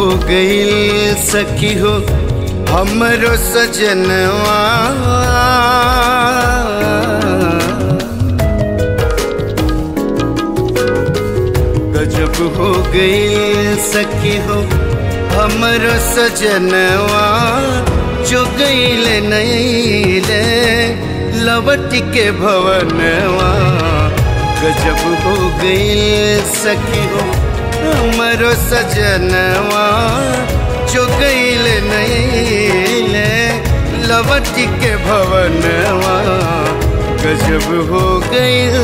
गईल सखी हो हमरो सजनवा गजब हो गईल सखी हो हमरो सजनवा जो गईल नईले लवट के भवनवा गजब हो गईल सखी हो हमरो सजनवा जो गईल नईले लवट के भवनवा गजब हो गईल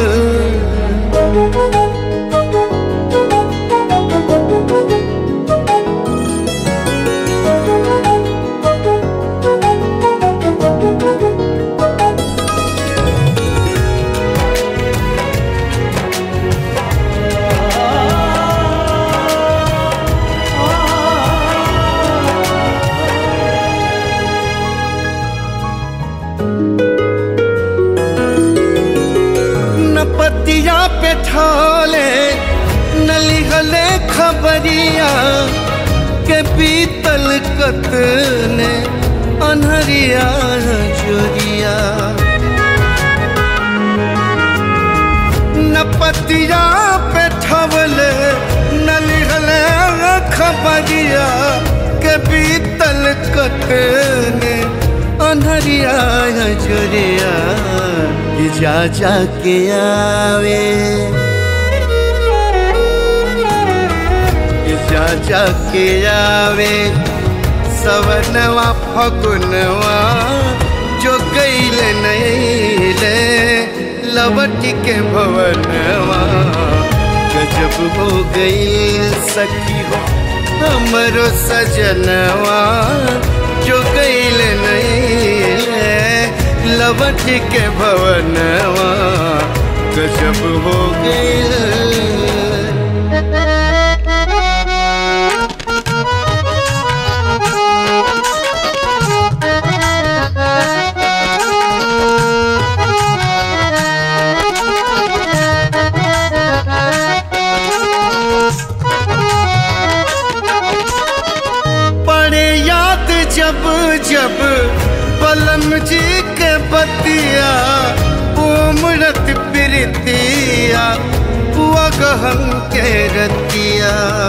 न पतिया पे ठाले न लिखले खबरिया के बीतल कतने अनहरिया जोरिया न पतिया पे ठवले न लिखले खबरिया के बीतल कतने अनहरिया जोरिया कि जा जा के आवे कि जा जा के आवे सवनवा फगुनवा जो गईल नईले लवट के भवनवा गजब हो गई सखी हो हमरो सजनवा जो गईल नईले लवट के भवनवा गजब हो गई पड़े याद जब जब पलम जी के बतिया उमरत प्रीतिया हुआ गहन के रतिया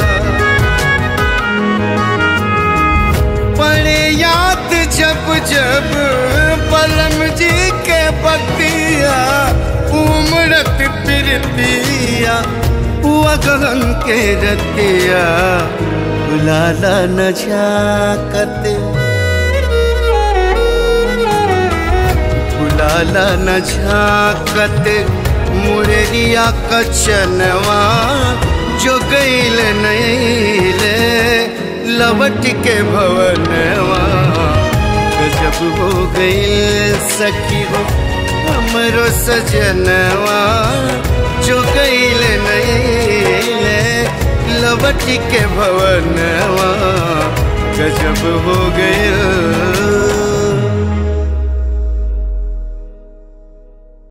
पड़े याद जब जब पलम जी के बतिया उमरत प्रीतिया हुआ गहन के रतिया बुलाला न झाकत बुलाला न झाकत मुररिया कचनवा जो गईल नईले लवट के भवनवा गजब हो गईल सखी हो हमरो सजनवा जो गईल नईले लवट के भवनवा गजब हो गईल